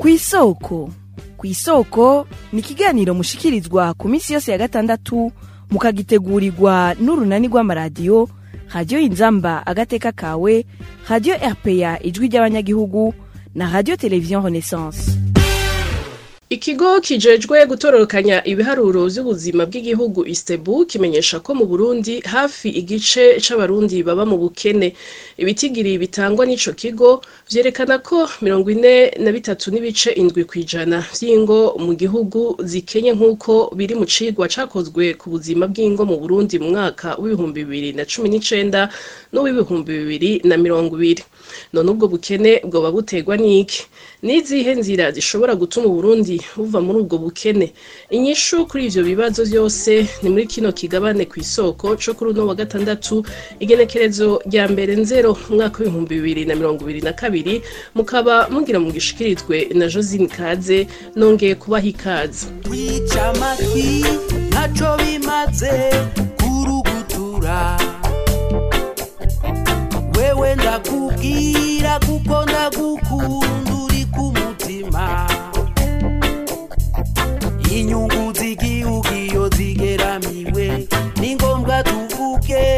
kw'isoko kw'isoko ni ikiganiro mushikirizwa ku minsi yose ya gatandatu mukagitegurirwa n'urunani rw'amaradiyo radiyo inzamba agateka kawe radiyo rpa ijwi ry'abanyagihugu na radiyo televiziyo renaissance Ikigo kijejwe gutororokanya ibiharuro vy'ubuzima bw'igihugu Istebu kimenyesha ko mu Burundi hafi igice c'abarundi baba mu bukene. Ibitigiri bitangwa n'ico kigo vyerekana ko mirongo ine na bitatu n'ibice indwi kw'ijana vy'ingo mu gihugu zikenye nk'uko biri mu cigwa cakozwe ku buzima bw'ingo mu Burundi mu mwaka w'ibihumbi bibiri na cumi n'icenda n'uw'ibihumbi bibiri na mirongo ibiri. None ubwo bukene bwoba buterwa n'iki? Nizihe nzira zishobora gutuma Uburundi buva muri ubwo bukene inyishu kuri ivyo bibazo vyose ni muri kino kigabane kw'isoko co kuri uno wa gatandatu igenekerezo rya mbere nzero umwaka w'ibihumbi bibiri na mirongo ibiri na kabiri mukaba mugira mu gishikirizwe na josine kaze nongeye kubaha ikaze kwica amatwi ntaco bimaze kurugutura wewe ndakubwira kuko ndagukunda uri ku mutima inyungu z'igihugu iyo zigeramiwe ni ngombwa tuvuge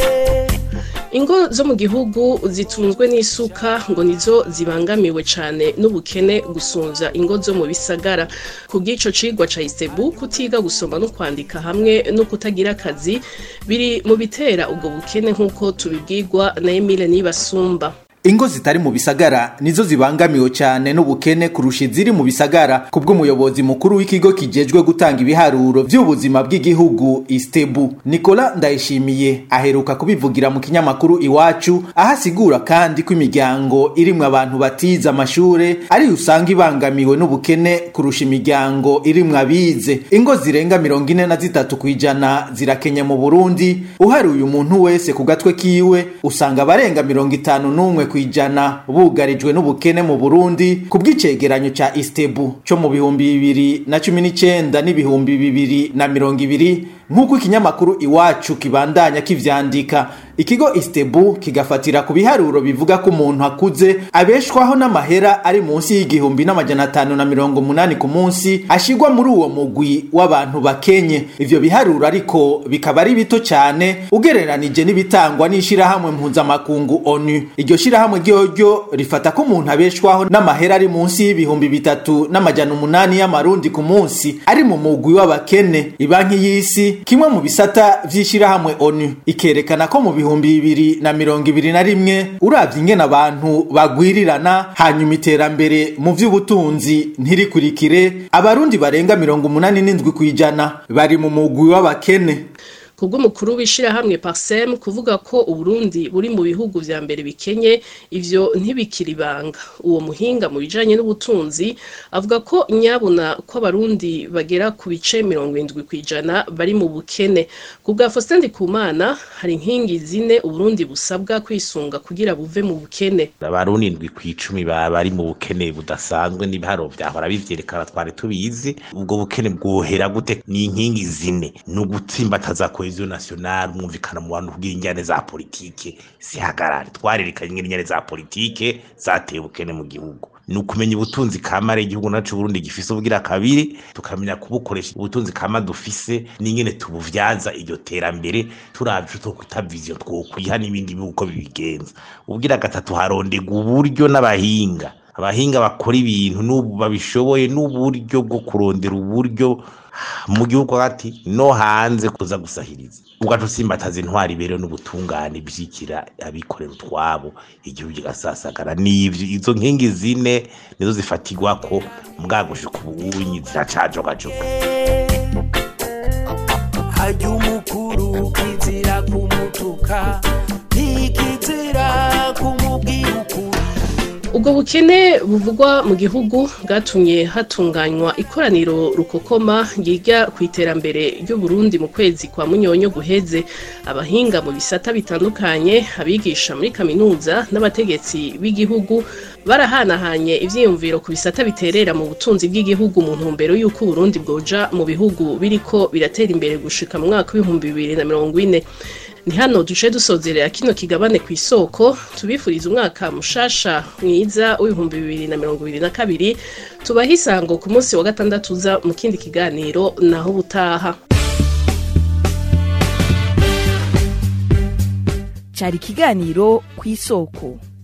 ingo zo mu gihugu zitunzwe n'isuka ngo nizo zibangamiwe cane n'ubukene gusumvya ingo zo mu bisagara ku bw'ico cigwa ca isebu kutiga gusoma no kwandika hamwe no kutagira akazi biri mu bitera ubwo bukene nk'uko tubibwirwa na emile nibasumba ingo zitari mu bisagara nizo zibangamiwe cyane n'ubukene kurusha iziri mu bisagara kubw'umuyobozi mukuru w'ikigo kijejwe gutanga ibiharuro by'ubuzima bw'igihugu istebu nicola ndayishimiye aheruka kubivugira mu kinyamakuru iwacu aho asigura kandi ko imiryango irimwo abantu batize amashure ariyo usanga ibangamiwe n'ubukene kurusha imiryango irimwo abize ingo zirenga mirongo ine na zitatu ku ijana zirakenye mu burundi uharuye umuntu wese ku gatwe kiwe usanga abarenga mirongo itanu n'umwe kwijana bugarijwe n'ubukene mu Burundi ku bw'icegeranyo ca Istebu co mu bihumbi bibiri na cumi n'icenda n'ibihumbi bibiri na mirongo ibiri nk'uko ikinyamakuru iwacu kibandanya kivyandika ikigo Istebu kigafatira ku biharuro bivuga ko umuntu akuze abeshwaho n'amahera ari munsi y'igihumbi n'amajana atanu na mirongo munani ku munsi ashigwa muri uwo mugwi w'abantu bakenye ivyo biharuro ariko bikaba ari bito cyane ugereranije n'ibitangwa n'ishirahamwe mpuzamakungu ONU iryo shirahamwe ryoryo rifata ko umuntu abeshwaho n'amahera ari munsi y'ibihumbi bitatu n'amajana umunani y'amarundi ku munsi ari mu mugwi w'abakene ibanki y'isi kimwe mu bisata vy'ishirahamwe ONU ikerekana ko mu bihumbi bibiri na mirongo ibiri na rimwe uravye ingene abantu bagwirirana hanyuma iterambere mu vy'ubutunzi ntirikurikire abarundi barenga mirongo umunani n'indwi kw'ijana bari mu mugwi w'abakene kubw'umukuru w'ishirahamwe Parsem kuvuga ko Uburundi buri mu bihugu vya mbere bikenye ivyo ntibikiri banga uwo muhinga mu bijanye n'ubutunzi avuga ko nyabuna ko abarundi bagera ku bice mirongo indwi kwijana bari mu bukene kubwa Faustin Ndikumana hari inkingi zine Uburundi busabwa kwisunga kugira buve mu bukene abarundi indwi kw'icumi bari mu bukene budasanzwe n'ibiharo vyahora bivyerekana twari tubizi ubwo bukene bwohera gute ni inkingi zine ni ugutsimbataza cohesion nationale mwumvikana mu bantu kugira injyane za politike zihagarare twarerekanye ingene injyane za politike zateye ubukene mu gihugu ni ukumenya ubutunzi kamare igihugu nacu Burundi gifise ubugira kabiri tukamenya kubukoresha ubutunzi kama dufise n'ingene tubuvyaza iryo terambere turavye twokwita vision twokwiha n'ibindi bihugu uko bibigenza ubugira gatatu harondegwa uburyo n'abahinga abahinga bakora ibintu n'ubu babishoboye n'uburyo bwo kurondera uburyo mu gihugu hagati no hanze kuza gusahiriza ugaca usimbataza intwari iberewe n'ubutungane bishikira abikorera utwabo igihugu kigasasagara n'ivyo izo nkingi zine nizo zifatirwa ko mbwagushika ubunyi ziracajogajoga harya umukuru kizira kumutuka ntikizira kumubwira ukuri ubwo bukene buvugwa mu gihugu bwatumye hatunganywa ikoraniro rukokoma ryiga ku iterambere ry'uburundi mu kwezi kwa munyonyo guheze abahinga mu bisata bitandukanye abigisha muri kaminuza n'abategetsi b'igihugu barahanahanye ivyiyumviro ku bisata biterera mu butunzi bw'igihugu mu ntumbero y'uko uburundi bwoja mu bihugu biriko biratera imbere gushika mu mwaka w'ibihumbi bibiri na mirongo ine ni hano duce dusozerera kino kigabane ku isoko tubifuriza umwaka mushasha mwiza w'ibihumbi bibiri na mirongo ibiri na kabiri tubaha isango ku munsi wa gatandatu uza mu kindi kiganiro naho ubutaha cyari ikiganiro ku isoko